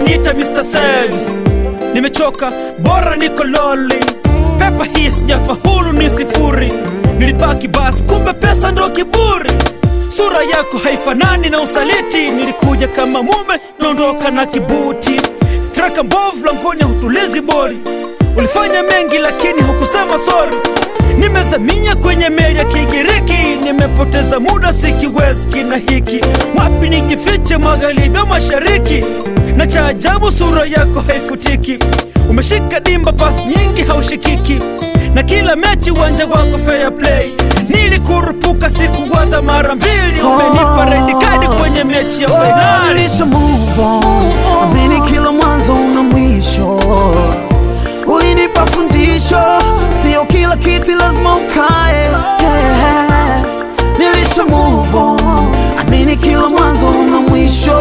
wananiita Mr. Service. Nimechoka, bora niko loli. Pepa hii sijafaulu, ni sifuri. Nilipaki basi, kumbe pesa ndo kiburi. Sura yako haifanani na usaliti. Nilikuja kama mume, naondoka na kibuti. Straka mbovu langoni, hutulizi bori. Ulifanya mengi lakini hukusema sorry. Nimezaminya kwenye meli ya Kigiriki, nimepoteza muda, sikiwezi kina hiki. Wapi nijifiche, magharibi au mashariki? Na cha ajabu, sura yako haifutiki. Umeshika dimba, pasi nyingi haushikiki, na kila mechi uwanja wako fair play. Nilikurupuka, sikuwaza mara mbili. Umenipa red card kwenye mechi ya fainali. Nilisha move on, amini kila mwanzo una mwisho. Ulinipa fundisho, sio kila kiti lazima ukae. Yeah. Nilisha move on, amini kila mwanzo una mwisho.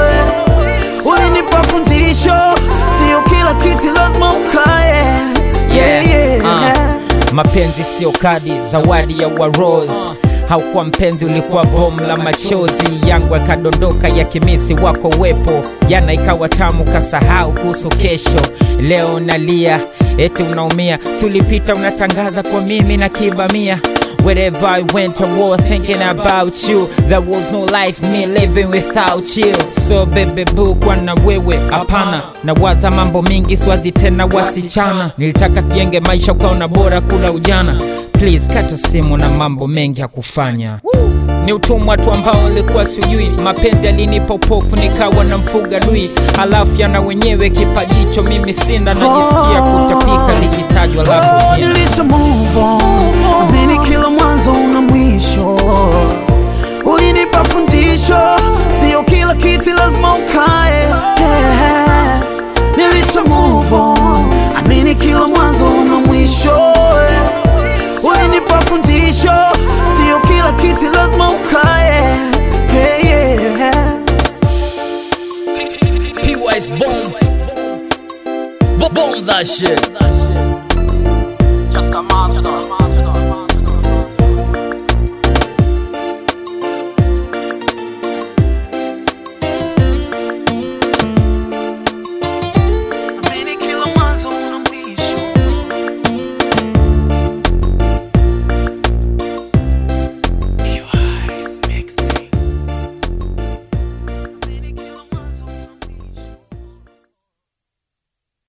Ulinipa fundisho, sio kila kiti lazima ukae. Yeah, yeah. Uh, mapenzi sio kadi, zawadi ya warose haukuwa mpenzi, ulikuwa bomu la machozi yangu yakadondoka ya kimisi wako wepo. Jana ikawa tamu, kasahau kuhusu kesho. Leo nalia eti unaumia, si ulipita unatangaza kwa mimi na kibamia Wherever I went I was thinking about you There was no life me living without you So baby boo kwa na wewe hapana Nawaza mambo mingi swazi tena wasichana Nilitaka tujenge maisha ukaona bora kula ujana Please kata simu na mambo mengi ya kufanya ni utumwa tu ambao nilikuwa sijui. Mapenzi yalinipa upofu, nikawa na mfuga dui, halafu yana wenyewe kipajicho mimi sina, najisikia kutapika likitajwa lako jina. Nilisha move on, amini kila mwanzo una mwisho. Ulinipa fundisho, sio kila kiti lazima ukae. Yeah. Nilisha move on, amini kila mwanzo una mwisho. Ulinipa fundisho, sio kila kiti lazima ukae. Yeah, yeah. P-Wise bomb. Bomb that shit. Just a master.